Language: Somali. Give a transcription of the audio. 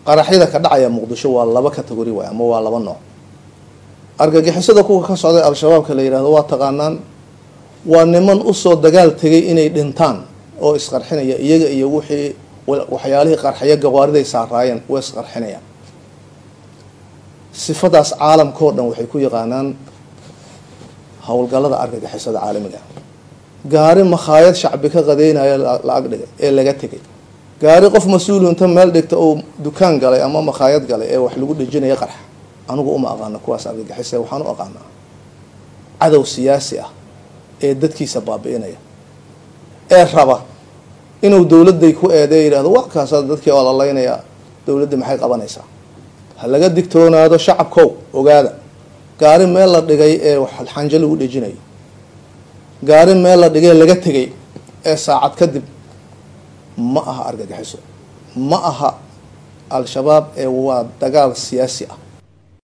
qaraxyada ka dhacaya muqdisho waa laba categori waay ama waa laba nooc argagixisada kuwa ka socday al-shabaabka la yihahdo waa taqaanaan waa niman usoo dagaal tegay inay dhintaan oo isqarxinaya iyaga iyo wixii waxyaalihii qarxaya gawaariday saaraayeen way isqarxinayaan sifadaas caalamkao dhan waxay ku yaqaanaan howlgallada argagixisada caalamiga gaari makhaayad shacbi ka qadeynaya la ag dhigay ee laga tegay gaari qof mas-uulu inta meel dhigta oo dukaan galay ama makhaayad galay ee wax lagu dhejinaya qarxa anigu uma aqaano kuwaas argagixisa waxaan u aqaanaa cadow siyaasi ah ee dadkiisa baabi'inaya ee raba inuu dowladday ku eedeey yidhahdo wa kaasa dadkii oo lalaynaya dowladda maxay qabanaysaa ha laga digtoonaado shacabkow ogaada gaari meel la dhigay ee xanjo lagu dhejinayo gaari meel la dhigay laga tegay ee saacad kadib ma aha argagixiso ma aha al-shabaab ee waa dagaal siyaasi ah